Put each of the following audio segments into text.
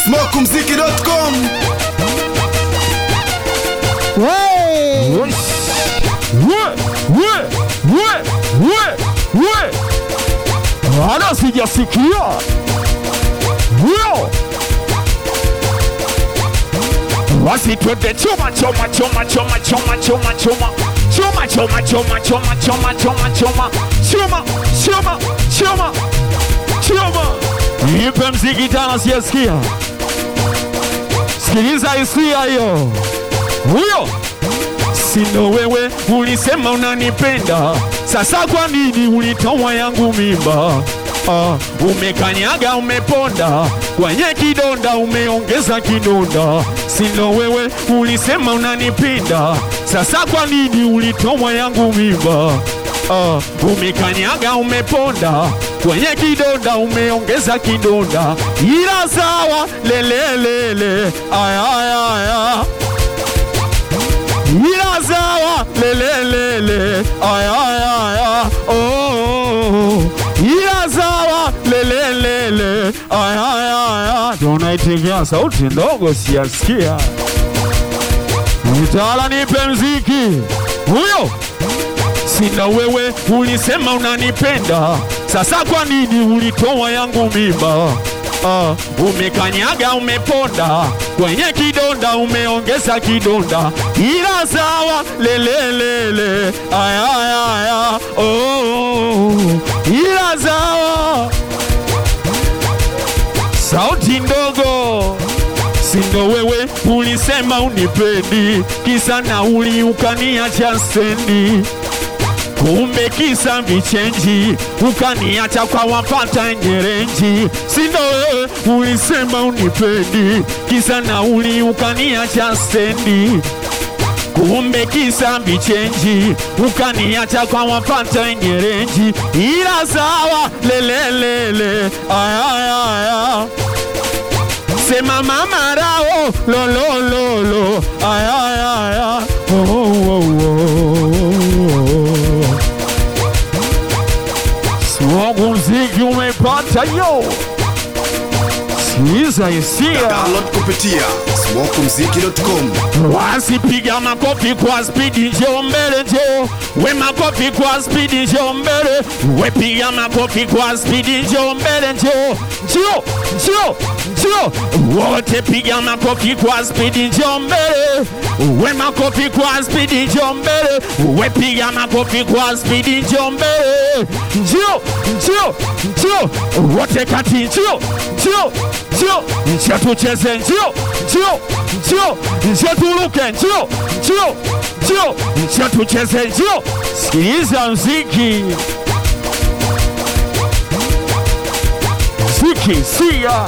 smokumziki.com Hey! We, we, we, we, we. Wala sijasikia huyo basi twende choma choma choma choma choma choma choma choma choma choma choma choma choma choma choma choma choma choma nipe mziki tena sijasikia sikiliza hisia hiyo huyo Sino wewe ulisema unanipenda, sasa kwa nini ulitoa yangu mimba? Ah, umekanyaga umeponda kwenye kidonda, umeongeza kidonda. Sino wewe ulisema unanipenda, sasa kwa nini ulitoa yangu mimba? Ah, umekanyaga umeponda kwenye kidonda, umeongeza kidonda, ila sawa lelelele, aya aya aya ila sawa lelelele aya aya aya oh, oh, oh. ila sawa lelelele aya aya aya tunaitegea sauti ndogo siyasikia mtawala nipe mziki huyo sina wewe ulisema unanipenda sasa kwa nini ulitoa yangu mimba Ah, umekanyaga umeponda kwenye kidonda umeongeza kidonda ila sawa lelelele aya aya aya oh, oh, oh. ila sawa sauti ndogo sindo wewe ulisema unipendi kisa nauli ukaniacha stendi kumbe kisa vichenji ukaniacha kwa wapata ngerenji sindo wewe ulisema unipendi kisa nauli ukaniacha stendi kumbe kisa vichenji ukaniacha kwa wapata ngerenji ila sawa lelelele aya aya aya sema mama rao lolololo aya aya aya oh, oh, oh, oh. Smogu mziki umepata yo sikiza hisia download kupitia smokumziki.com wasipiga makofi kwa spidi, njoo mbele, njoo we makofi kwa spidi, njoo mbele, we piga makofi kwa spidi, njoo mbele, njoo njoo njoo njoo, wote piga makofi kwa spidi, njoo mbele, we makofi kwa spidi, njoo mbele, we piga makofi kwa spidi, njoo mbele, njoo njoo njoo, wote kati, njoo njoo njoo, njoo tucheze, njoo njoo njoo njoo turuke, njoo njoo njoo njoo tucheze, njoo sikiliza mziki mziki sia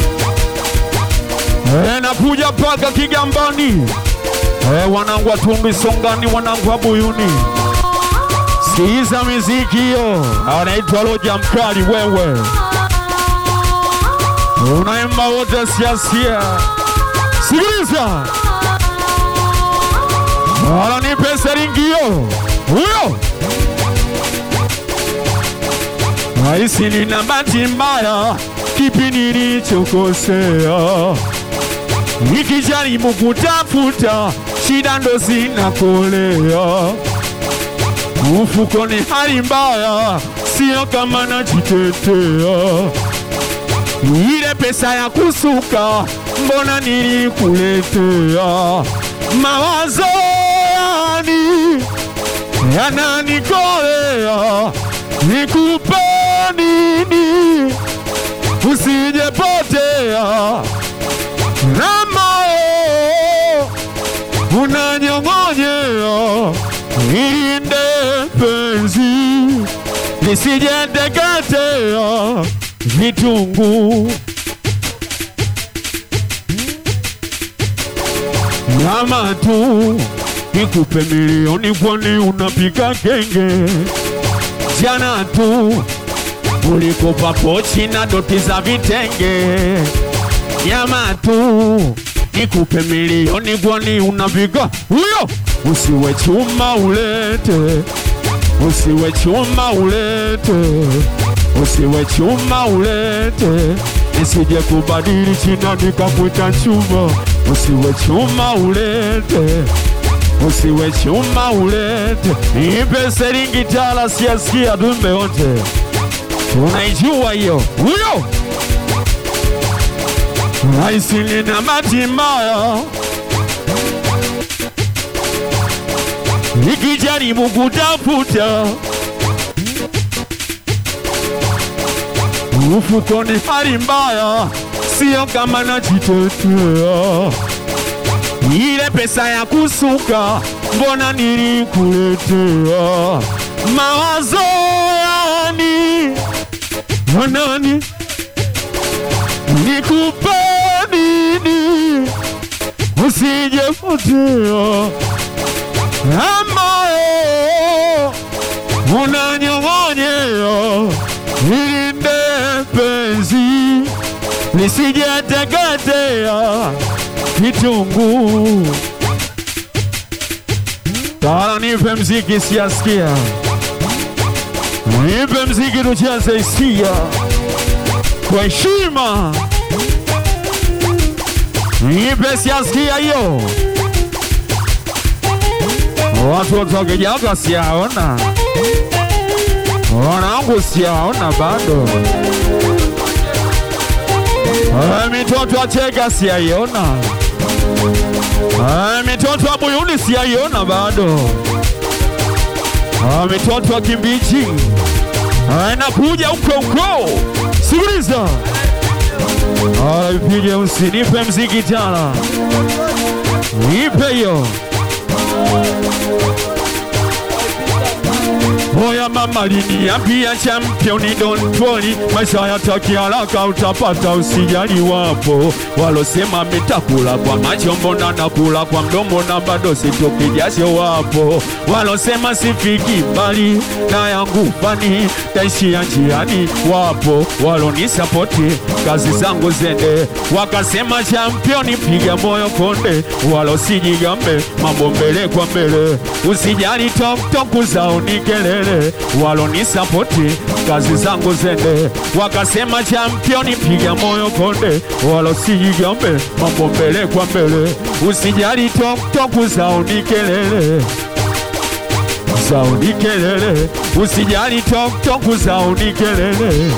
e, nakuja mpaka Kigambani e, wanangu wa Tumbi Songani, wanangu wa Buyuni, sikiliza miziki hiyo, anaitwa Roja Mkali. Wewe unaimba wote siasia sikiliza wala nipe seringio huyo Raisi, nina bahati mbaya, kipi nilichokosea? Nikijaribu kutafuta shida ndo zinakolea, mfukoni hali mbaya, sio kama najitetea ile pesa ya kusuka mbona nilikuletea? Mawazo yani yananikolea, nikupe nini usijepotea? na moyo unanyong'onyea, ilinde penzi lisijeteketea vitunguu nyama tu nikupe milioni, kwani unapika kenge? Jana tu ulikopa pochi na doti za vitenge. Nyama tu nikupe milioni, kwani unapika huyo? Usiwe chuma ulete, usiwe chuma ulete usiwe chuma ulete nisije kubadili china nikakuita chuma. Usiwe chuma ulete, usiwe chuma ulete, nipe seringi tala siasikia dumbe wote, unaijua hiyo huyo Raisini na bahati mbaya nikijaribu kutafuta ufukoni, hali mbaya, sio kama najitetea. Ile pesa ya kusuka, mbona nilikuletea? Mawazo yani nani nikupe nini usijepotea ambayo unanyong'onyea ilinde penzi lisijeteketea kitunguu. Tara, nipe mziki siasikia, nipe mziki tucheze hisia kwa heshima. Nipe siasikia hiyo, watoto kijaga siaona, wanangu siaona bado, Eh, mitoto achega siaiona, Eh, mitoto wa Buyuni siaiona bado, Eh, mitoto wa Kimbichi Eh, nakuja huko huko, sikiliza Aya, ipige usinipe mziki tena, nipe hiyo. Oya mama liniambia championi don't worry, maisha yataki haraka, utapata usijali. Wapo walosema mitakula kwa macho, mbona nakula kwa mdomo na bado sitoki jasho. Wapo walosema sifiki mbali na yangu fani taishia njiani. Wapo walonisapoti kazi zangu zende, wakasema championi piga moyo konde, walosijigambe mambo mbele kwa mbele, usijali toktok zao ni kelele, walonisapoti kazi zangu zende, wakasema championi piga moyo konde, walosijigambe mambo mbele kwa mbele, usijali toktok zao ni kelele zao ni kelele, usijali toktok zao ni kelele.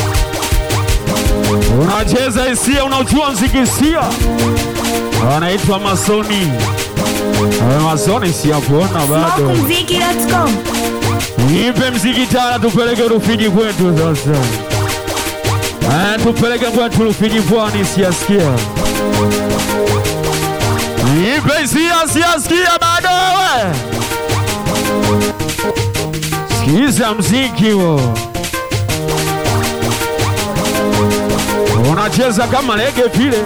Unacheza hisia, unajua mziki hisia, anaitwa Masoni. Eh, Masoni siyakuona bado. Smokumziki.com. Nipe mziki tara, tupeleke Rufiji kwetu sasa. Eh, tupeleke kwetu Rufiji pwani, siyasikia. Nipe hisia, siyasikia bado wewe. Sikiza mziki huo. Unacheza kama lege vile.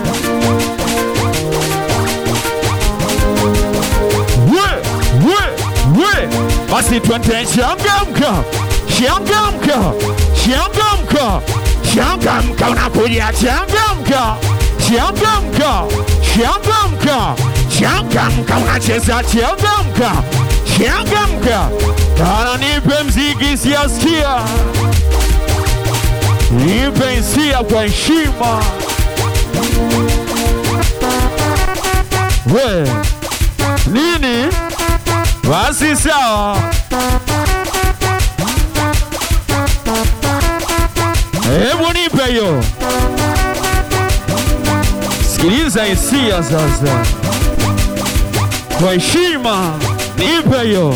We, we, we. Basi twende changamka, changamka, changamka, changamka, unakuja changamka, changamka, changamka, changamka, unacheza changamka, changamka. Tana nipe mziki siasikia, nipe hisia kwa heshima. We nini? Basi sawa. Hebu nipe hiyo, sikiliza hisia sasa, kwa heshima, nipe hiyo.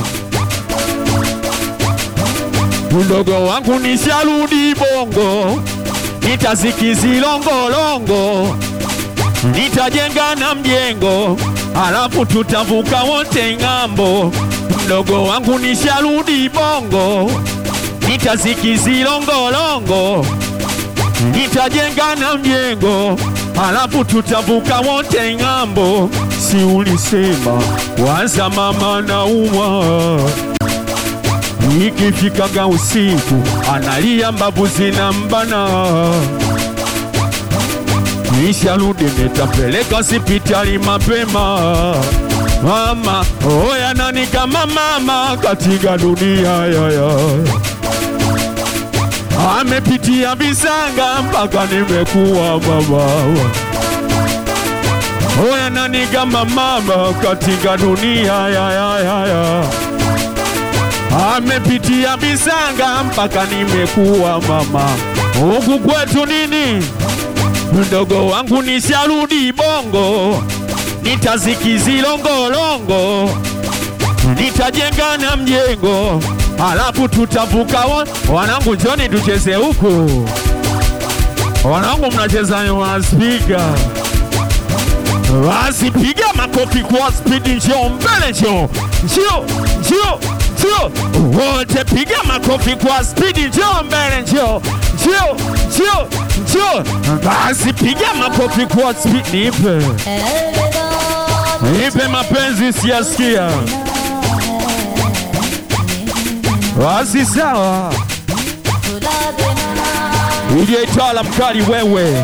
Mdogo wangu nisharudi Bongo, nitazikizilongolongo, nitajenga na mjengo, alafu tutavuka wote ng'ambo. Mdogo wangu nisharudi Bongo, nitazikizilongolongo, nitajenga na mjengo, alafu tutavuka wote ng'ambo. Si ulisema waza mama naumwa ikifikaga usiku analia mbavu zinambana, nisharudi nitapeleka hospitali mapema. Mama oya, nani kama mama katika dunia yaya? amepitia visanga mpaka nimekuwa baba. Oya, nani kama mama katika dunia ya, ya, ya, ya. Amepitia visanga mpaka nimekuwa mama. Huku kwetu nini, mdogo wangu nisharudi Bongo, nitazikizilongolongo nitajenga na mjengo, alafu tutavuka. wa- Wanangu, njoni tucheze huku. Wanangu, mnacheza wa spika, basi piga makofi kwa spidi, njoo mbele, njoo njoo njoo njoo, wote piga makofi kwa spidi, njoo mbele, njoo njoo njoo njoo, basi piga makofi kwa spidi, nipe nipe mapenzi siyasikia Basi sawa, ije itala mkali wewe,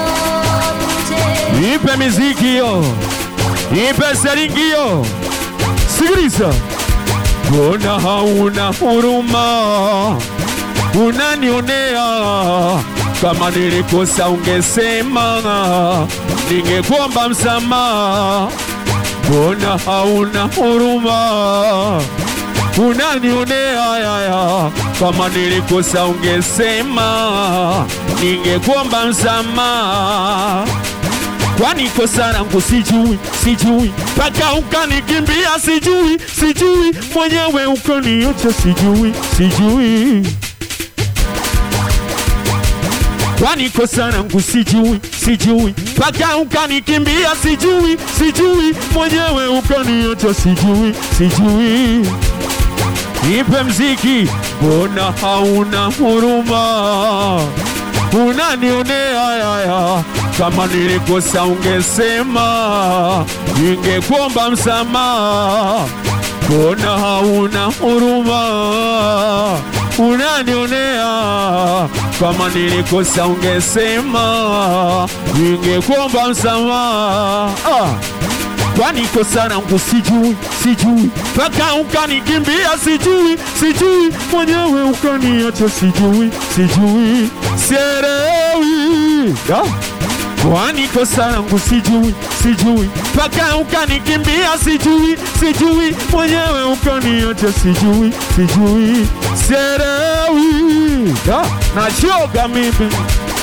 nipe miziki hiyo, nipe seringi hiyo. Sikiliza, mbona hauna huruma, unanionea kama nilikosa ungesema, ningekuomba msamaha. Mbona hauna huruma unanionea yaya, kama nilikosa ungesema, ningekuomba msamaha. Kwani kosa langu sijui, sijui mpaka ukanikimbia, sijui, sijui mwenyewe ukaniacha, sijui, sijui kwani kosa langu sijui, sijui mpaka ukanikimbia, sijui, sijui mwenyewe ukaniacha, sijui, sijui nipe mziki, mbona hauna huruma, unanionea yaya, kama nilikosa ungesema, ningekuomba msamaha, mbona hauna huruma, unanionea kama nilikosa ungesema, ningekuomba msamaha ah. Kwani kosa langu sijui, sijui mpaka ukanikimbia, sijui, sijui mwenyewe ukaniacha, sijui, sijui sielewi ah. Kwani kosa langu sijui, sijui mpaka ukanikimbia, sijui, sijui mwenyewe ukaniacha, sijui, sijui sielewi ah. Nachoka mimi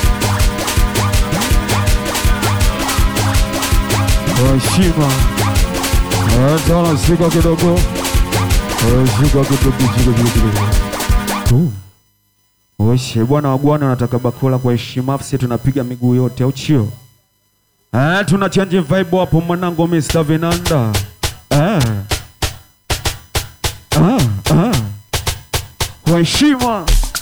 heshima tana shika kidogo Eh, shika kidogo shika kidogo Tu. Oshe bwana wa bwana anataka bakula kwa heshima afsi tunapiga miguu yote au chio eh, tuna change vibe hapo mwanangu Mr. Vinanda eh. ah, ah. kwa heshima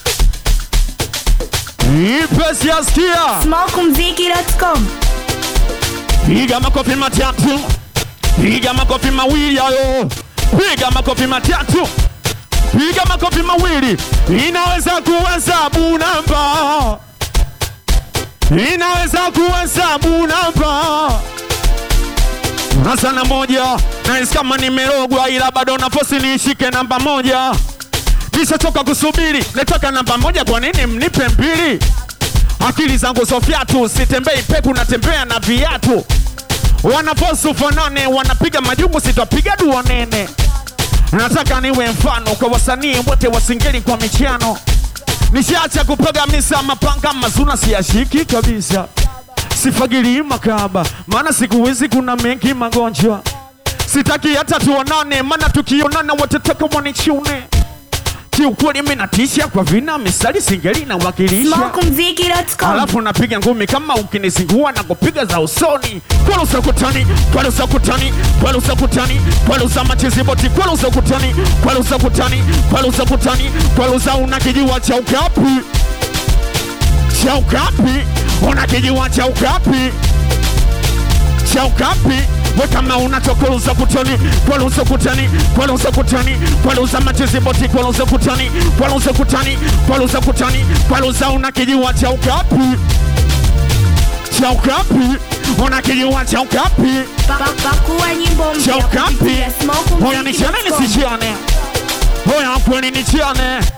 ipe siasikia Smokumziki.com Piga makofi matatu, piga makofi mawili hayo, piga makofi matatu, piga makofi mawili. Inaweza kuhesabu namba, inaweza kuhesabu namba na sana moja, nahisi kama nimerogwa, ila bado nafosi niishike namba moja. Nishachoka kusubiri, nataka namba moja, kwa nini mnipe mbili? Akili zangu sofiatu, sitembei peku, natembea na viatu. Wanafosu fanane, wanapiga majungu, sitapiga dua nene. Nataka niwe mfano kwa wasanii wote wasingeli kwa michano. Nishaacha kupiga misa mapanga mazuna, siyashiki kabisa. Sifagili makaba, maana siku hizi kuna mengi magonjwa. Sitaki hata tuonane, maana tukionana watataka wanichune. Kiukweli mimi natisha kwa vina misali singeli na wakilisha Smokumziki.com alafu napiga ngumi kama ukinizingua na kupiga za usoni kwalusa kutani kwalusa kutani kwalusa kutani kwalusa machiziboti kwalusa kutani kwalusa kutani kwalusa kutani kwalusa una kijiwa cha ukapi cha ukapi una kijiwa cha ukapi cha ukapi we kama unachokoluza kutani kwaluza kutani kwaluza kutani kwaluza machiziboti kwaluza kutani kwaluza kutani kwaluza kutani kwaluza una kijiwa cha ukapi cha ukapi una kijiwa cha ukapi Pakua nyimbo cha mpya ukapi kupitia hoya nichane Smokumziki.com nisichiane hoya kweli nichiane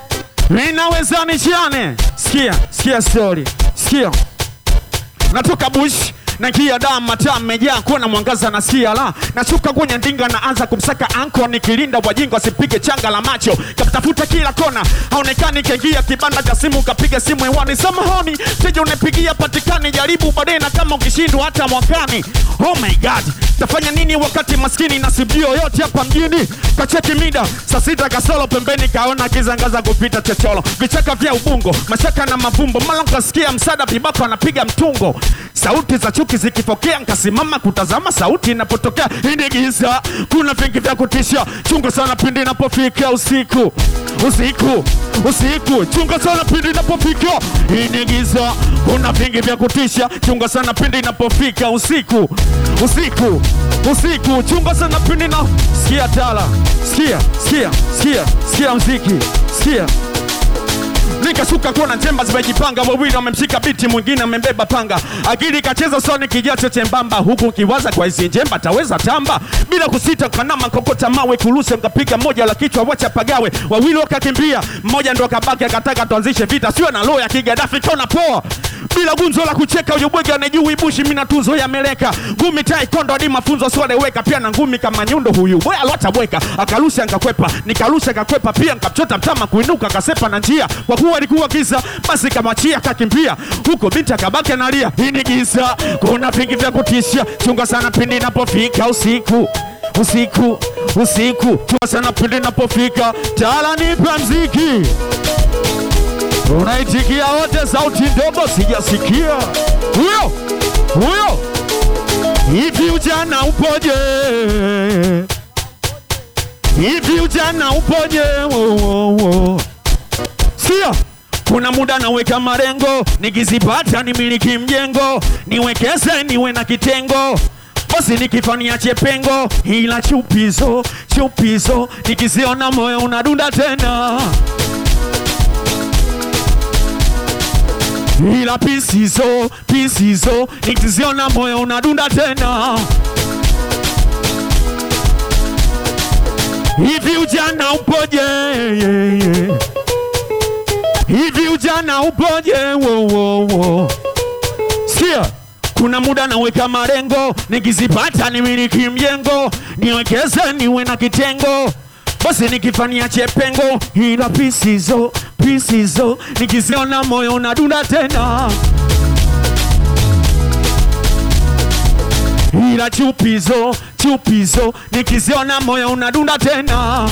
Ninaweza nichiane. Sikia, sikia story. Sikia. Natoka bush naingia daa mataa mmejaa kuona mwangaza na sia la nashuka kwenye ndinga naanza kumsaka anko nikilinda wajinga asipige changa la macho kamtafuta kila kona haonekani kaingia kibanda cha simu kapiga simu hewani samahoni teja unapigia patikani jaribu baadaye na kama ukishindwa hata mwakani oh my god tafanya nini wakati maskini na sibio yote hapa mjini kacheki mida saa sita kasolo pembeni kaona kizangaza kupita chocholo vichaka vya ubungo mashaka na mavumbo mala nkasikia msada vibako anapiga mtungo sauti za chuki zikipokea nkasimama kutazama sauti inapotokea ini giza kuna vingi vya kutisha chunga sana pindi inapofika usiku usiku usiku chunga sana pindi inapofika ini giza kuna vingi vya kutisha chunga sana pindi inapofika usiku usiku usiku chunga sana pindi na sikia tala sikia sikia sikia sikia mziki sikia nikashuka kuona njemba zimejipanga, wawili wamemshika biti, mwingine amembeba panga. Akili kacheza soni kijacho chembamba, huku kiwaza kwa hizi njemba taweza tamba bila kusita, kanama kokota mawe kuruse, mkapiga moja la kichwa, wacha pagawe. Wawili wakakimbia, mmoja ndo akabaki, akataka tuanzishe vita, sio na roho ya kigadafi, kona poa bila gunzo la kucheka, huyo bwege anajui bushi, mina tuzo ya meleka ngumi tai kondo hadi mafunzo siwaleweka, pia na ngumi kama nyundo. Huyu boya alota bweka, akarusha nkakwepa, nikarusha kakwepa, pia nkachota mtama kuinuka, kasepa na njia, kwa kuwa alikuwa giza, basi kamachia kakimbia huko, binti akabaki analia, hii ni giza, kuna vingi vya kutisha, chunga sana pindi inapofika usiku usiku usiku, chunga sana pindi inapofika, tala nipa mziki Unaitikia wote, sauti ndogo sijasikia. Huyo huyo, hivi ujana upoje? Hivi ujana upoje? Wo, wo, wo. Sia kuna muda naweka marengo, nikizipata nimiliki mjengo, niwekeze niwe na kitengo basi nikifania chepengo, ila chupizo chupizo, nikiziona moyo unadunda tena ila pisizo pisizo nikiziona moyo unadunda tena. Hivi ujana upoje? Hivi ujana upoje? Wo, wo, wo. Sikia, kuna muda naweka marengo, nikizipata nimiliki mjengo, niwekeze niwe na kitengo basi nikifania chepengo, ila pisizo pisizo nikiziona moyo unadunda tena, ila chupizo chupizo nikiziona moyo unadunda tena.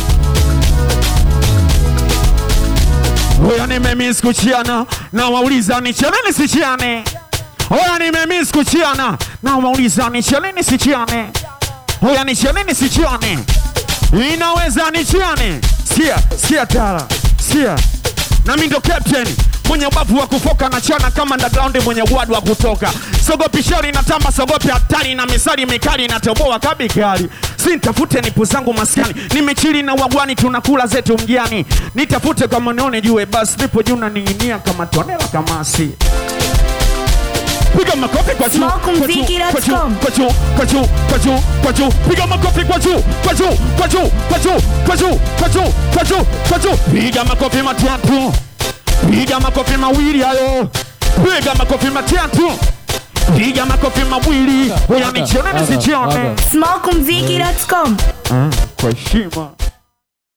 Oya, nimemiss kuchiana na wauliza nichele nisichiane. Oya, nimemiss kuchiana na wauliza nichele nisichiane. Oya, nichele nisichiane inaweza nichiane. Sikia, sikia tara, sikia nami ndo captain mwenye ubavu wa kufoka na chana kama underground mwenye wadu wa kutoka sogopi shari na tamba sogopi hatari na misari mikali na toboa kabikali si nitafute nipu zangu maskani nimechili na wagwani tunakula zetu mjani nitafute kama nione jue basi nipo juu naning'inia kama tonela kamasi piga makofi kwa juu kwa juu kwa juu kwa juu kwa juu kwa juu piga makofi kwa juu kwa juu kwa juu kwa juu kwa juu kwa juu kwa juu kwa juu piga makofi matatu piga makofi mawili hayo piga makofi matatu piga makofi mawili oya nichione nisichione Smokumziki.com kwa heshima